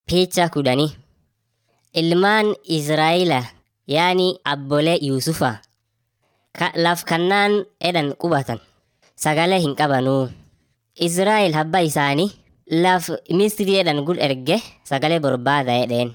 Picha kudhanii ilmaan Israa'elaa yaani abbolee Yuusufa ka laf kannaan edhan qubatan sagalee hin qabanuu. Israa'el abbaa isaanii laf Misrii edhan gud erge sagalee barbaada edheen.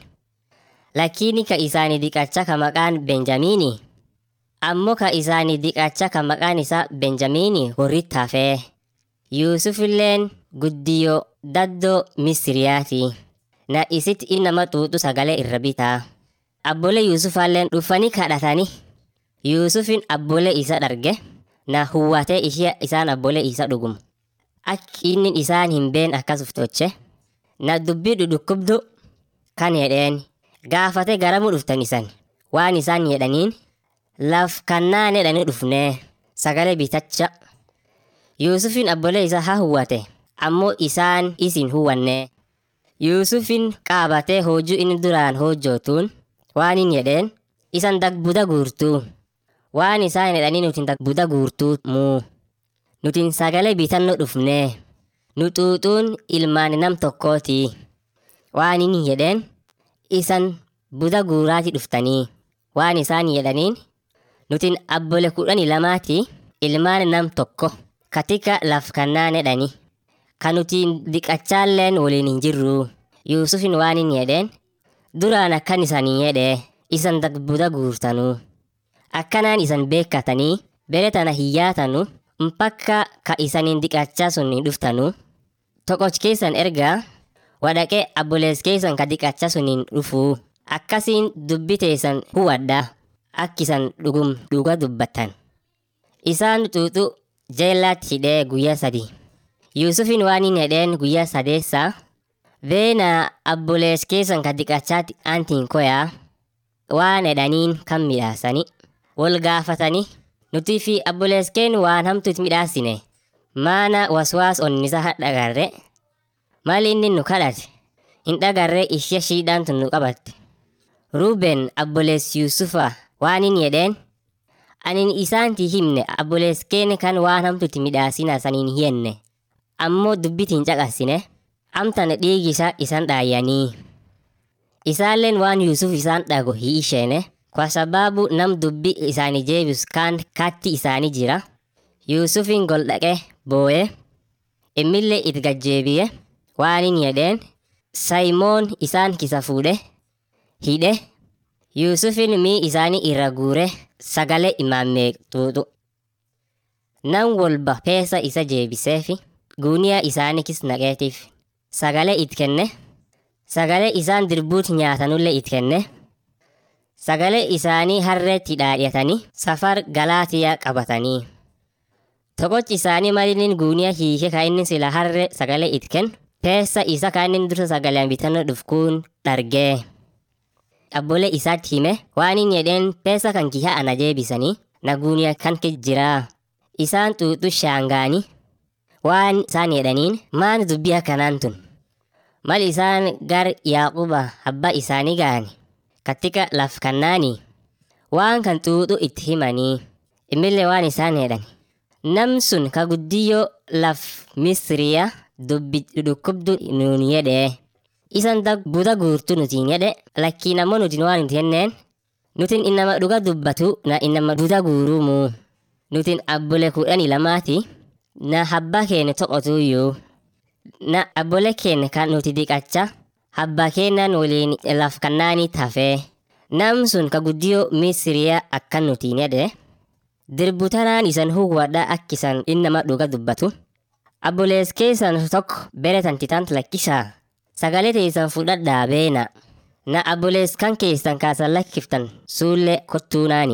Lakini ka isaanii diqacha ka maqaan Benjamiini ammoo ka isaanii diqacha ka maqaan isaa Benjamiini warritti hafee. Yuusufilleen guddiyoo daddoo Misriyaati. Na isitti innama xuuxu sagalee irra bitaa. Abbolee Yuusufaalleen dhufanii kadhatanii. Yuusufin abbolee isa dharge na huwwatee ishee isaan abbolee isa dhugum. Akki inni isaan hin been akkas uftoche. Na dubbii dhukkubdu kan jedheen gaafate garamuu dhuftan isan waan isaan jedhaniin laf kannaan jedhanii dhufnee sagalee bitacha. Yuusufin abbolee isaa haa huwwate ammoo isaan isin huwwannee. Yuusufin qaabatee hojii inni duraan hojjootuun waan hin jedheen isan dagbuda guurtuu. Waan isaan jedhanii nuti dagbuda guurtuu muu. Nutin sagalee bitannoo dhufnee. Nu xuuxuun ilmaan nam tokkooti. Waan inni jedheen isan buda guuraati dhuftanii. Waan isaan jedhaniin nutin abbole kudhanii lamaati ilmaan nam tokko katika laf kannaan jedhani. Kan nutiin diqachaalleen waliin hin jirru. Yuusufin waan inni jedheen duraan akkan isanii jedhee isan dagbuda guurtanuu. Akkanaan isan beekkatanii bere tana hiyyaatanu mpakka ka isaniin diqachaa sun hin dhuftanu. Toqoch keessan ergaa wadhaqee abbolees keessan ka diqachaa sun hin dhufuu. Akkasiin dubbi teessan huwadha akkisan dhugum dhuga dubbattan. Isaan xuuxu jeellaatti hidhee guyyaa sadi. Yuusufin waan hin jedheen guyyaa sadeessaa Veena abbolees keessan ka diqachaatti antiin koyaa waan jedhaniin kan midhaasani wal gaafatani nuti fi abbolees keen waan hamtuutti midhaasine maana waswaas onnisa hadhagarre maali inni nu kadhate hin dhagarre ishee shiidhaan tun nu qabatte. Ruuben abbolees Yuusufa waan hin jedheen anin isaanti himne abbolees keen kan waan hamtuutti midhaasina saniin hiyenne ammoo dubbitiin caqasine. amtan dhiigi isaa isan dhaayyanii. Isaalleen waan Yuusuf isaan dhago hiisheene kwa sababu nam dubbi isaanii jeebis kaan katti isaanii jira. Yuusufin gol dhaqe boo'ee immillee itti gajjeebiye waan hin jedheen Sayimoon isaan kisa fuudhe hidhe Yuusufin mii isaanii irra guure sagalee imaammee xuuxu. Nam walba peesa isa jeebiseefi guuniyaa isaanii kis naqeetiif. Sagalee it kenne. Sagalee isaan dirbuut nyaatanullee it kenne. Sagalee isaanii harreetti dhaadhatanii safar galaatiyaa qabatanii. Toqochi isaanii malinin guuniyaa hiike ka inni sila harree sagalee it kennu peessa isa ka inni dursa sagaleen bitannoo dhufkuun dhargee. Abbolee isaatti hime waan hin jedheen peessa kan kiha ana jeebisanii na guuniyaa kan jiraa. Isaan xuuxu shaangaanii waan isaan jedhaniin maan dubbii akkanaan tun mal isaan gar yaaquba abbaa isaanii ga'ani katika laf kannaanii waan kan xuuxu itti himanii immillee waan isaan jedhan nam sun ka guddiyyoo laf misriya dubbi dhukkubdu nuun jedhee isan buda guurtu nutiin jedhe lakkiin ammoo nutiin waan nuti jenneen nutin innama dhuga dubbatu na innama buda guurumuu nutin abbole kudhanii lamaati na habba keenya to'otuyyuu na abbole keenya kan nuti diqacha habba keenyan waliin laf kannaanii tafee nam sun ka guddiyoo misiriyaa akkan nutiin jedhe dirbutanaan isan huwwadha akkisan innama dhuga dubbatu abbolees keessan tokko beretan titant lakkisaa sagalee teessan fudhadhaa beena na abbolees kan keessan kaasan lakkiftan suullee kottuunaani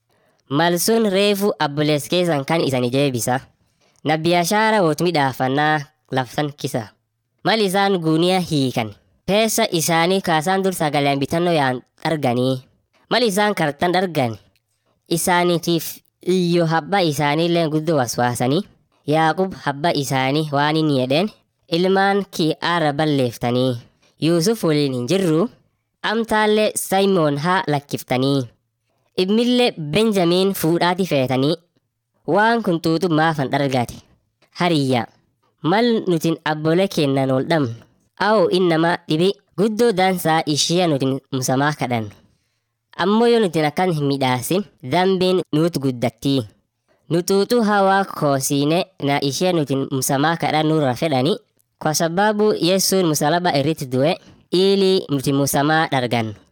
malsun reefu abbolees keessan kan isani jeebisa. na biyaashaara woot midhaafannaa laftan kisa. Mal isaan guuniyaa hiikan. Peessa isaanii kaasaan dur sagaleen bitannoo yaan dharganii. Mal isaan kartan dhargan. Isaaniitiif iyyo habba isaaniillee guddoo waswaasanii. Yaaqub habba isaanii waan hin jedheen ilmaan kii aara balleeftanii. Yuusuf waliin hin jirru. Amtaallee Sayimoon haa lakkiftanii. Immillee Benjamiin fuudhaati feetanii waan kun xuuxu maafan dhargaate hariyya mal nutin abbole kennan ol dhabnu au innama dhibi guddoo dansaa ishia nutin musamaa kadhannu. Ammoo yoo nutin akkan hin midhaasin dhambiin nuut guddattii. Nutuutu hawaa koosiine na ishia nutin musamaa kadhannurra fedhani kwa sababu Yesuun musalaba irratti du'e ili nuti musamaa dhargannu.